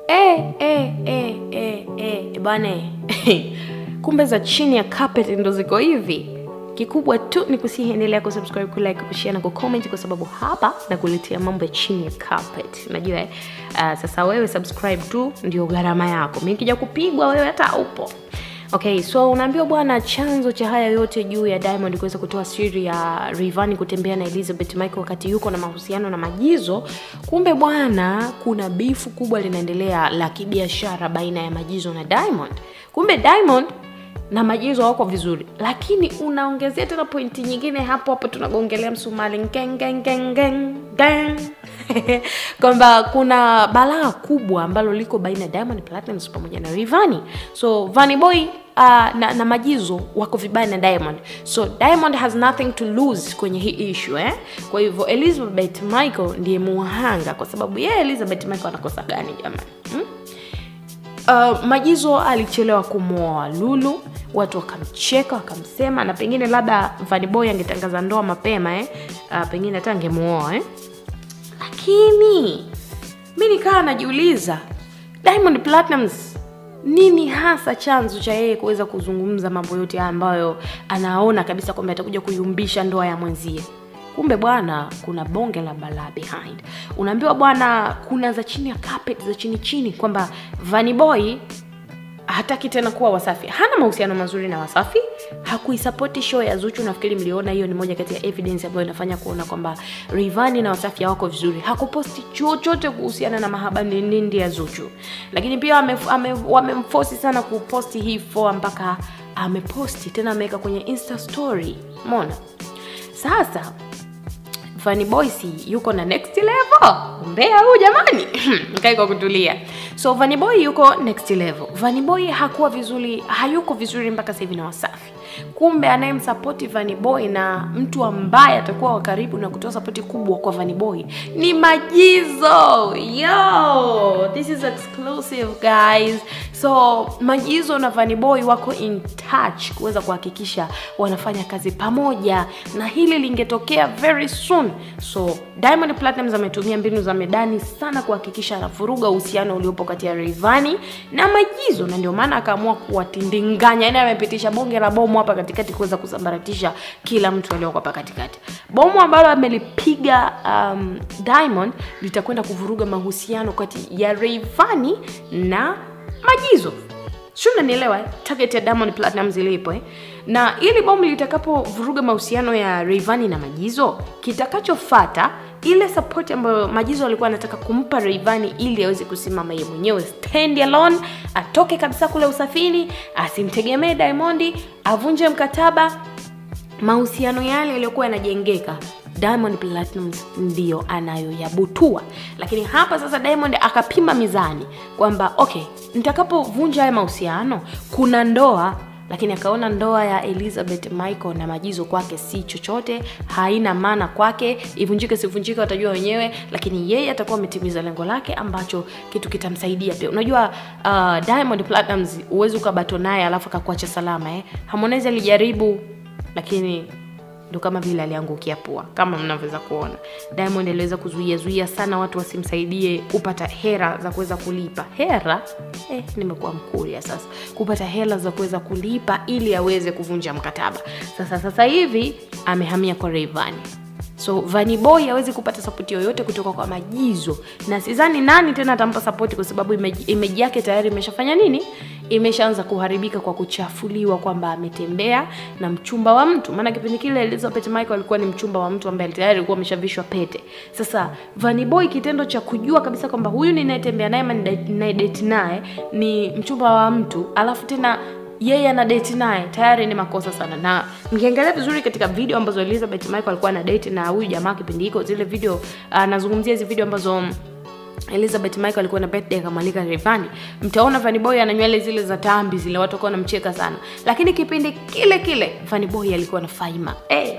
eh, eh, eh, eh, eh, bwana kumbe za chini ya carpet ndo ziko hivi kikubwa tu ni kusiendelea kusubscribe kulike kushare na kucomment kwa sababu hapa nakuletea mambo ya chini ya carpet unajua eh? uh, sasa wewe subscribe tu ndio gharama yako mi kija kupigwa wewe hata upo okay so unaambiwa bwana chanzo cha haya yote juu ya diamond kuweza kutoa siri ya rivani kutembea na elizabeth michael wakati yuko na mahusiano na majizo kumbe bwana kuna bifu kubwa linaendelea la kibiashara baina ya majizo na diamond kumbe diamond na majizo wako vizuri lakini unaongezea tena pointi nyingine hapo hapo tunagongelea msumali kwamba kuna balaa kubwa ambalo liko baina ya diamond platinums pamoja na rivani so vani boy uh, na, na majizo wako vibaya na diamond so diamond has nothing to lose kwenye hii issue eh? kwa hivyo elizabeth michael ndiye muhanga kwa sababu yeye elizabeth michael anakosa gani jamani hmm? uh, majizo alichelewa kumwoa lulu watu wakamcheka wakamsema na pengine labda vaniboy angetangaza ndoa mapema eh? uh, pengine hata angemuoa eh? lakini mi nikaa najiuliza diamond platinums nini hasa chanzo cha yeye kuweza kuzungumza mambo yote haya ambayo anaona kabisa kwamba atakuja kuyumbisha ndoa ya mwenzie kumbe bwana kuna bonge la balaa behind unaambiwa bwana kuna za chini ya carpet za chini chini kwamba vaniboy hataki tena kuwa wasafi hana mahusiano mazuri na wasafi hakuisapoti show ya zuchu nafikiri mliona hiyo ni moja kati ya evidence ambayo inafanya kuona kwamba rivani na wasafi hawako vizuri hakuposti chochote kuhusiana na mahaba nindi ya zuchu lakini pia wamemfosi sana kuposti hii foa mpaka ameposti tena ameweka kwenye insta story mona sasa Funny Boys yuko na next level. Mbea huu jamani. Mkai kwa kutulia. So Vanny Boy yuko next level. Vanny Boy hakuwa vizuri, hayuko vizuri mpaka sasa hivi na Wasafi. Kumbe anayemsapoti Vanny Boy na mtu ambaye atakuwa wa karibu na kutoa sapoti kubwa kwa Vanny Boy ni Majizo. Yo, this is exclusive guys. So Majizo na Vanny Boy wako in touch kuweza kuhakikisha wanafanya kazi pamoja na hili lingetokea very soon so diamond platinums ametumia mbinu za medani sana kuhakikisha anavuruga uhusiano uliopo kati ya rivani na majizo na ndio maana akaamua kuwatindinganya yani amepitisha bonge la bomu hapa katikati kuweza kusambaratisha kila mtu alioko hapa katikati bomu ambalo amelipiga um, diamond litakwenda kuvuruga mahusiano kati ya rivani na majizo sio unanielewa eh? target ya diamond platinums ilipo eh? na ili bomu litakapovuruga mahusiano ya Rayvanny na Majizo, kitakachofata ile support ambayo Majizo alikuwa anataka kumpa Rayvanny ili aweze kusimama yeye mwenyewe stand alone, atoke kabisa kule usafiri, asimtegemee Diamond, avunje mkataba, mahusiano yale yaliyokuwa yanajengeka Diamond Platnumz ndiyo anayoyabutua, lakini hapa sasa Diamond akapima mizani kwamba okay, nitakapovunja haya mahusiano kuna ndoa lakini akaona ndoa ya Elizabeth Michael na Majizo kwake si chochote, haina maana kwake, ivunjike sivunjike watajua wenyewe, lakini yeye atakuwa ametimiza lengo lake ambacho kitu kitamsaidia pia. Unajua uh, Diamond Platnumz huwezi ukabato naye alafu akakuacha salama eh. Harmonize alijaribu lakini ndo kama vile aliangukia pua kama mnavyoweza kuona diamond aliweza kuzuia zuia sana watu wasimsaidie kupata hera za kuweza kulipa hera eh, nimekuwa mkuria sasa kupata hela za kuweza kulipa ili aweze kuvunja mkataba sasa sasa hivi amehamia kwa Rayvanny so Vanny Boy hawezi kupata sapoti yoyote kutoka kwa Majizo, na sidhani nani tena atampa sapoti kwa sababu imeji yake tayari imeshafanya nini, imeshaanza kuharibika kwa kuchafuliwa kwamba ametembea na mchumba wa mtu. Maana kipindi kile Elizabeth Michael alikuwa ni mchumba wa mtu ambaye tayari alikuwa ameshavishwa pete. Sasa Vanny Boy kitendo cha kujua kabisa kwamba huyu ninayetembea naye ama ninayedate naye ni mchumba wa mtu, alafu tena yeye ana date naye tayari ni makosa sana na mkiangalia vizuri katika video ambazo Elizabeth Michael alikuwa na date na huyu jamaa kipindi hiko zile video anazungumzia uh, hizi video ambazo Elizabeth Michael alikuwa na birthday akamwalika Rayvanny, mtaona Vanny Boy ana nywele zile za tambi zile, watu wakawa wanamcheka sana, lakini kipindi kile kile Vanny Boy alikuwa na Faima hey.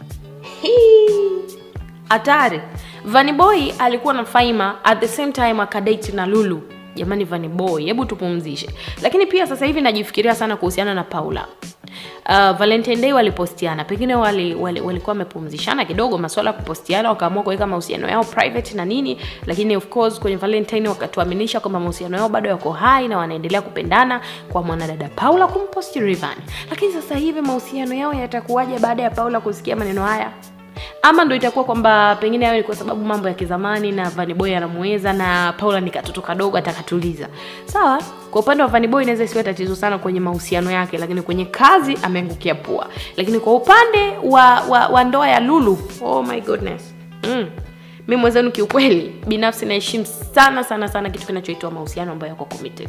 Hatari. Vanny Boy alikuwa na Faima at the same time akadate na Lulu jamani Vanny Boy, hebu tupumzishe. Lakini pia sasa hivi najifikiria sana kuhusiana na Paula. uh, Valentine Day walipostiana, pengine wali, wali, walikuwa wamepumzishana kidogo masuala ya kupostiana, wakaamua kuweka mahusiano yao private na nini, lakini of course kwenye Valentine wakatuaminisha kwamba mahusiano yao bado yako hai na wanaendelea kupendana, kwa mwanadada Paula kumposti Rayvanny. Lakini sasa hivi mahusiano yao yatakuwaje baada ya Paula kusikia maneno haya? ama ndo itakuwa kwamba pengine hayo ni kwa sababu mambo ya kizamani na Vanny Boy anamuweza na Paula ni katoto kadogo atakatuliza. Sawa, kwa upande wa Vanny Boy inaweza isiwe tatizo sana kwenye mahusiano yake, lakini kwenye kazi ameangukia pua. Lakini kwa upande wa, wa, wa ndoa ya Lulu, oh my goodness. Mm. Mimi mwenzenu kiukweli binafsi naheshimu sana sana sana kitu kinachoitwa mahusiano ambayo yako committed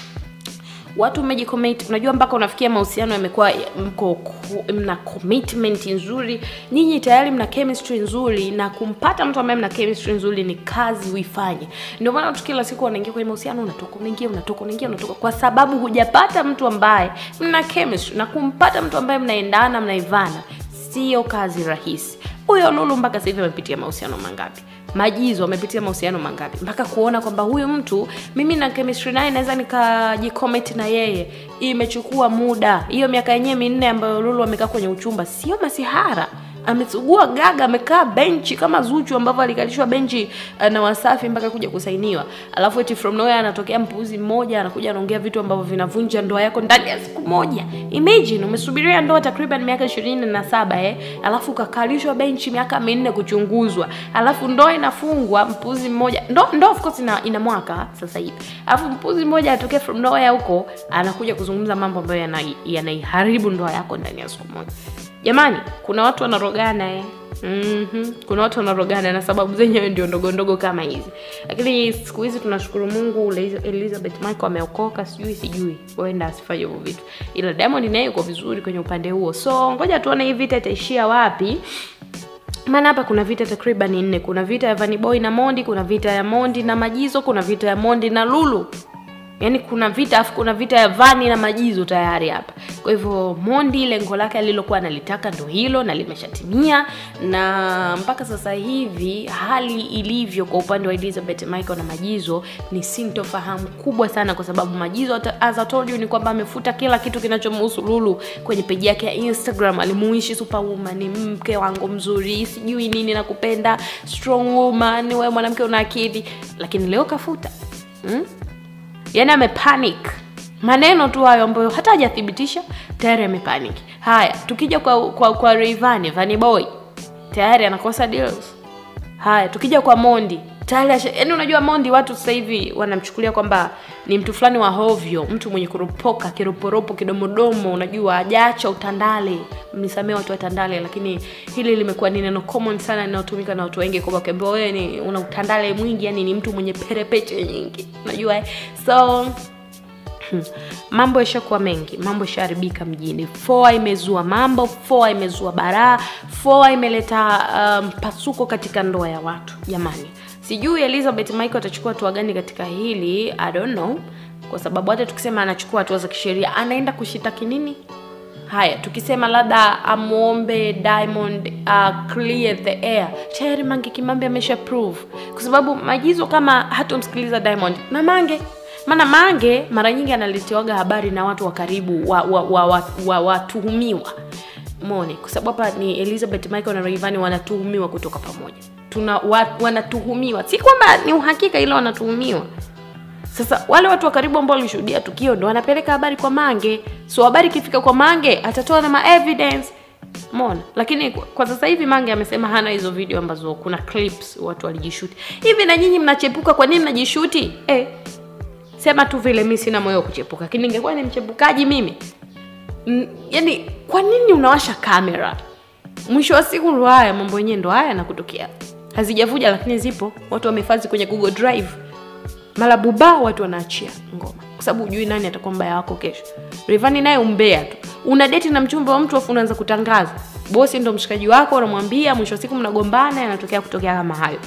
watu mmejicommit unajua mpaka unafikia mahusiano yamekuwa mko mna commitment nzuri nyinyi tayari mna chemistry nzuri na kumpata mtu ambaye mna chemistry nzuri ni kazi uifanye ndio maana watu kila siku wanaingia kwenye mahusiano unatoka unaingia unatoka unaingia unatoka kwa sababu hujapata mtu ambaye mna chemistry na kumpata mtu ambaye mnaendana mnaivana sio kazi rahisi huyo lulu mpaka sasa hivi amepitia mahusiano mangapi majizo amepitia mahusiano mangapi mpaka kuona kwamba huyu mtu mimi na chemistry naye naweza nikajicommit na yeye imechukua muda hiyo miaka yenyewe minne ambayo lulu amekaa kwenye uchumba sio masihara amesugua gaga amekaa benchi kama zuchu ambavyo alikalishwa benchi uh, na wasafi mpaka kuja kusainiwa alafu eti from nowhere anatokea mpuuzi mmoja anakuja anaongea vitu ambavyo vinavunja ndoa yako ndani ya siku moja imagine umesubiria ndoa takriban miaka ishirini na saba eh alafu ukakalishwa benchi miaka minne kuchunguzwa alafu ndoa inafungwa mpuuzi mmoja ndo, ndo of course ina, ina mwaka sasa hivi alafu mpuuzi mmoja atokee from nowhere huko anakuja kuzungumza mambo ambayo yanaiharibu yana ndoa yako ndani ya siku moja jamani kuna watu wanarogana eh. Mm-hmm. kuna watu wanarogana na sababu zenyewe ndio ndogo ndogo kama hizi lakini siku hizi tunashukuru mungu elizabeth michael ameokoka sijui sijui huenda asifanye hivyo vitu ila diamond naye yuko vizuri kwenye upande huo so ngoja tuone hii vita itaishia wapi maana hapa kuna vita takriban nne kuna vita ya vaniboy na mondi kuna vita ya mondi na majizo kuna vita ya mondi na lulu yaani kuna vita afu kuna vita ya vani na majizo tayari hapa kwa hivyo mondi lengo lake alilokuwa analitaka ndo hilo na limeshatimia na mpaka sasa hivi hali ilivyo kwa upande wa elizabeth michael na majizo ni sintofahamu kubwa sana kwa sababu majizo as I told you ni kwamba amefuta kila kitu kinachomhusu lulu kwenye peji yake ya instagram alimuishi superwoman ni mke wangu mzuri sijui nini nakupenda strong woman wewe mwanamke una akili lakini leo kafuta hmm? yani amepanic maneno tu hayo ambayo hata hajathibitisha tayari amepanic haya tukija kwa kwa, kwa Rayvanny Vanny Boy tayari anakosa deals haya tukija kwa Mondi tayari yani unajua Mondi watu sasa hivi wanamchukulia kwamba ni mtu fulani wa hovyo mtu mwenye kuropoka kiroporopo kidomodomo unajua hajacha utandale mnisamee watu wa tandale lakini hili limekuwa ni neno common sana linalotumika na watu wengi kwamba ukiambiwa wewe ni una utandale mwingi yani ni mtu mwenye perepeche nyingi unajua eh? so Hmm. mambo yashakuwa mengi mambo yashaharibika mjini foa imezua mambo foa imezua baraa foa imeleta mpasuko um, katika ndoa ya watu jamani sijui elizabeth michael atachukua hatua gani katika hili i don't know kwa sababu hata tukisema anachukua hatua za kisheria anaenda kushitaki nini haya tukisema labda amwombe diamond uh, clear the air tayari mange kimambe amesha prove kwa sababu majizo kama hatomsikiliza diamond na mange maana mange mara nyingi analetiwaga habari na watu wa karibu watuhumiwa wa, wa, wa, wa, watuhumiwa. mone kwa sababu hapa ni elizabeth michael na Rayvanny wanatuhumiwa kutoka pamoja tuna wa, wanatuhumiwa si kwamba ni uhakika ila wanatuhumiwa sasa wale watu wa karibu ambao walishuhudia tukio ndo wanapeleka habari kwa mange so habari ikifika kwa mange atatoa na maevidence mona lakini kwa, kwa sasa hivi mange amesema hana hizo video ambazo kuna clips watu walijishuti hivi na nyinyi mnachepuka kwa nini mnajishuti eh, sema tu vile mi sina moyo wa kuchepuka lakini ningekuwa ni mchepukaji mimi M, yani kwa nini unawasha kamera mwisho wa siku ndo haya mambo yenyewe ndo haya nakutokea hazijavuja lakini zipo watu wamehifadhi kwenye google drive mara buba watu wanaachia ngoma kwa sababu hujui nani atakuwa mbaya wako kesho Rayvanny naye umbea tu una deti na mchumba wa mtu afu unaanza kutangaza bosi ndo mshikaji wako unamwambia mwisho wa siku mnagombana yanatokea kutokea kama hayo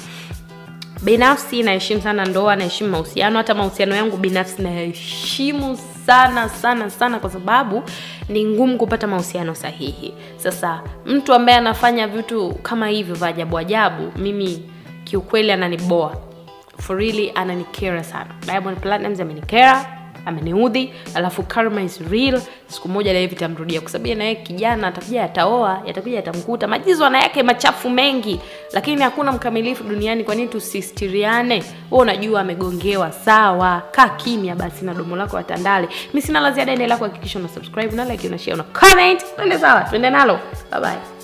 binafsi naheshimu sana ndoa naheshimu mahusiano hata mahusiano yangu binafsi naheshimu sana sana sana kwa sababu ni ngumu kupata mahusiano sahihi sasa mtu ambaye anafanya vitu kama hivyo vya ajabu ajabu mimi kiukweli ananiboa for really ananikera sana diamond platinums amenikera ameniudhi alafu karma is real siku moja naye vitamrudia kwa sababu yeye naye kijana atakuja ataoa yatakuja yatamkuta majizo ana yake machafu mengi lakini hakuna mkamilifu duniani kwa nini tusistiriane wewe unajua amegongewa sawa kaa kimya basi na domo lako watandale mi sina la ziada endelea kuhakikisha una subscribe na like una share una comment twende sawa twende nalo bye bye